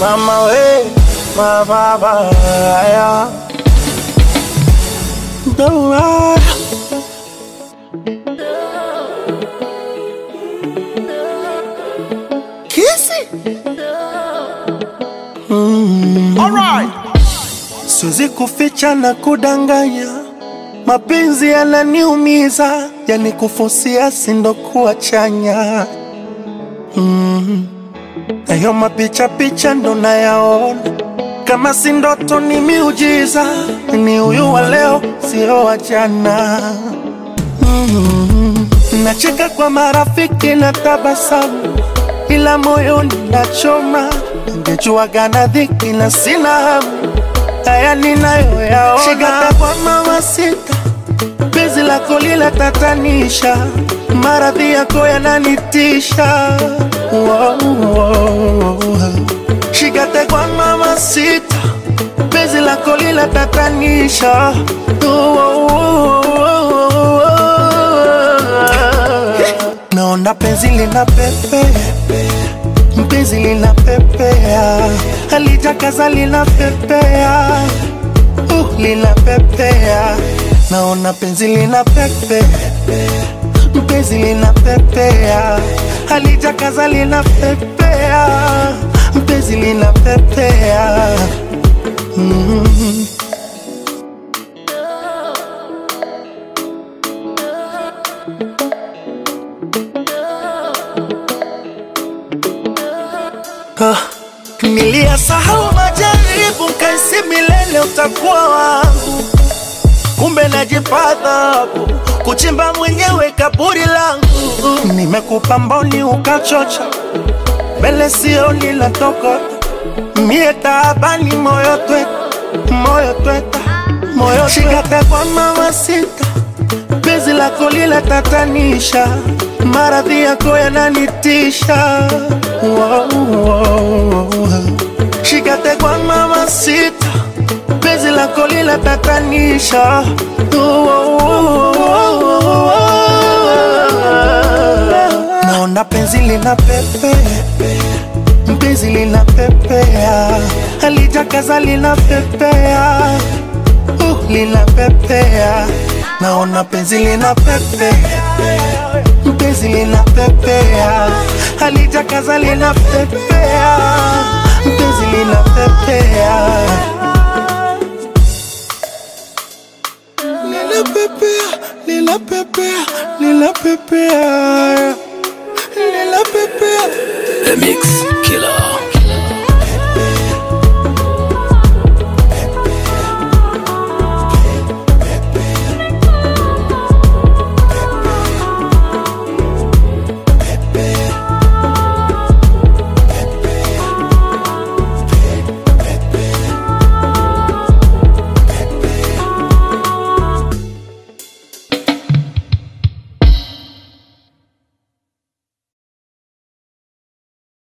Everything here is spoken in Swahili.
mama we mababaya Dora. Kisi Siwezi kuficha na kudanganya, mapenzi yananiumiza, yani kufusia sindo kuwa chanya mm. Nayo mapicha picha ndo nayaona, kama si ndoto ni miujiza, ni huyu wa leo sio wa jana mm. Nacheka kwa marafiki na tabasamu, ila moyoni nachoma, ningejuaga na dhiki na sina hamu haya ninayoyaona. Shikata kwa mama sita, penzi lako lila tatanisha, maradhi yako yananitisha. Wow, wow. Shikate kwa mama sita, penzi lako lila tatanisha. Wow, naona penzi lina pepe mpenzi lina pepea, halitakaza lina pepea, uh, lina pepea, naona penzi lina pepe, mpenzi lina pepea, halitakaza lina pepea, mpenzi lina pepea mm. Ah, Niliyasahau majaribu, kaisi milele utakuwa wangu, kumbe najipata kuchimba mwenyewe kaburi langu. Nimekupa mboni ukachocha, mbele sioni la tokota, mie taabani, moyo tweta, moyo tweta, moyo shikate kwa mama sita, penzi lako lila tatanisha, maradhi yako yananitisha wow, wow. Shikate kwa mama sita, penzi lako lila tatanisha wow, naona penzi lina pepe mpenzi lina pepea, halijakaza lina pepea uh, lina pepea, naona penzi lina pepe mpenzi lina pepea, halijakaza lina pepea, mpenzi lina pepea, lina pepea, lina pepea, lina pepea, lina pepea. The Mix.